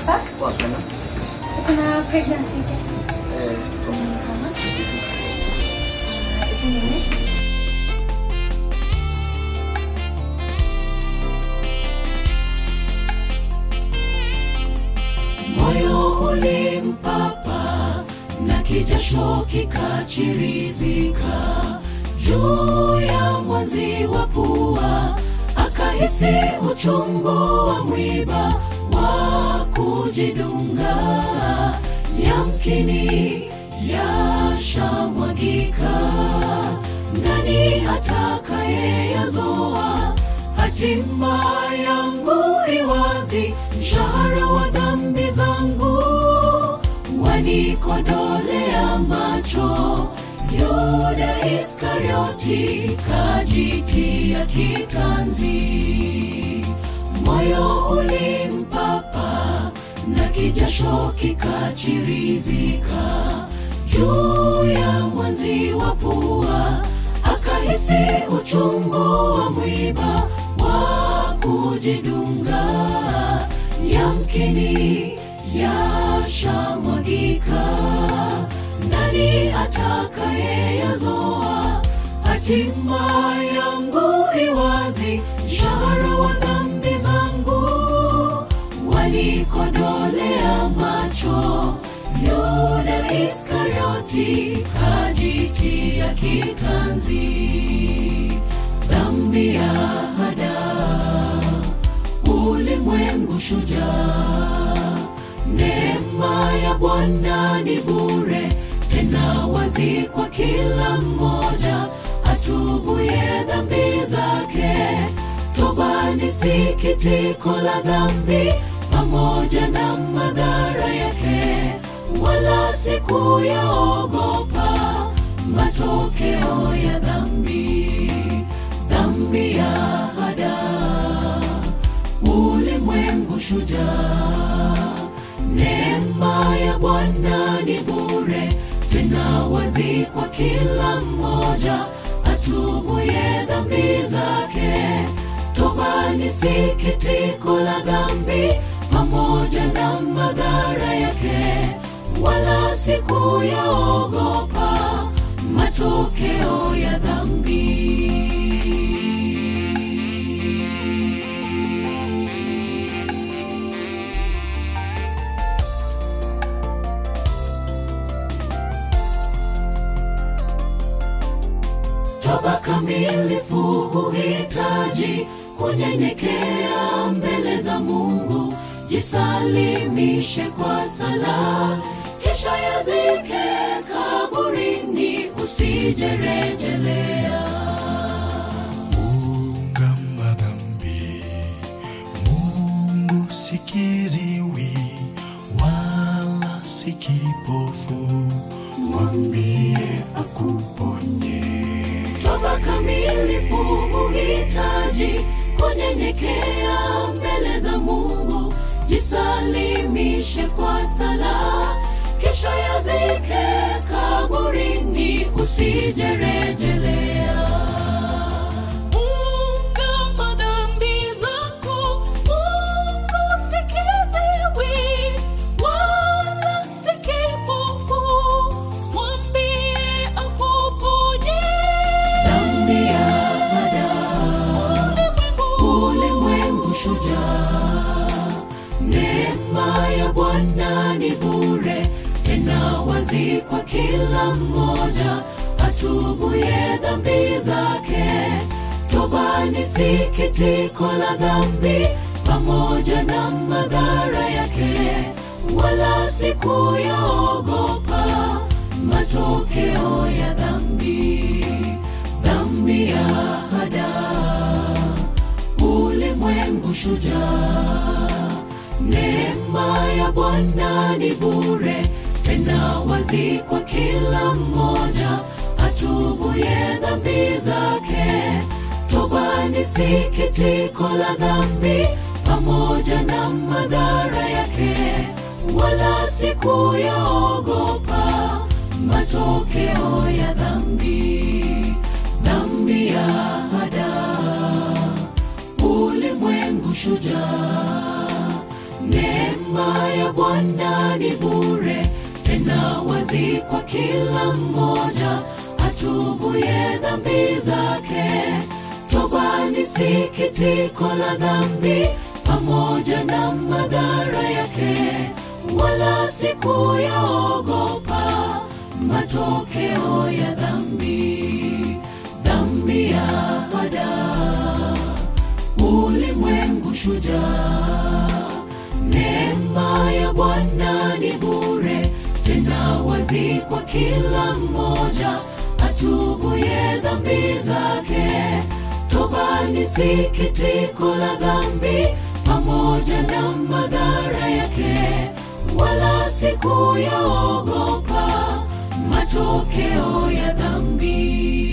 sasa Poa sana. kuna pregnancy test. Eh, Kama hivi nini? moyo ulimpapa na kijasho kikachirizika juu ya mwanzi wa pua akahisi uchungu wa mwiba wa kujidunga yamkini yashamwagika nani atakayeyazoa hatima yangu iwazi mshahara wa dhambi zangu wanikodolea macho yuda iskarioti kajitia kitanzi moyo ulimpapa na kijasho kikachirizika juu ya mwanzi wa pua akahisi uchungu wa mwiba wa kujidunga yamkini yashamwagika nani atakayeyazoa hatima yangu iwazi mshahara wa dhambi zangu walikodolea macho yuda iskarioti kajitia kitanzi dhambi ya hada ulimwengu shujaa neema ya bwana ni bure tena wazi kwa kila mmoja atubuye dhambi zake toba ni sikitiko la dhambi pamoja na madhara yake wala siku yaogopa matokeo ya dhambi dhambi ya hada ulimwengu shujaa neema ya bwana ni bure tena wazi kwa kila mmoja atubuye dhambi zake toba ni sikitiko la dhambi pamoja na madhara yake wala siku yaogopa matokeo ya dhambi toba kamilifu huhitaji kunyenyekea mbele za mungu jisalimishe kwa sala kisha yazike kaburini usijerejelea ungama dhambi mungu sikiziwi wala si kipofu mwambie akuponye toba kamilifu huhitaji kunyenyekea mbele za mungu jisalimishe kwa sala kisha yazike kaburini usijerejelea ungama dhambi zako mungu sikiziwi wala si kipofu mwambie akuponye dhambi ya ulimwengu shujaa neema ya bwana ni bure tena wazi kwa kila mmoja atubuye dhambi zake toba ni sikitiko la dhambi pamoja na madhara yake wala siku yaogopa matokeo ya dhambi dhambi ya hada ulimwengu shujaa neema ya bwana ni bure tena wazi kwa kila mmoja atubuye dhambi zake toba ni sikitiko la dhambi pamoja na madhara yake wala siku yaogopa matokeo ya dhambi dhambi ya hada ulimwengu shujaa neema ya bwana ni bure tena wazi kwa kila mmoja atubuye dhambi zake toba ni sikitiko la dhambi pamoja na madhara yake wala sikuyaogopa matokeo ya dhambi dhambi ya fada ulimwengu shujaa neema ya bwana ni bure tena wazi kwa kila mmoja atubuye dhambi zake toba ni sikitiko la dhambi pamoja na madhara yake wala sikuyaogopa matokeo ya dhambi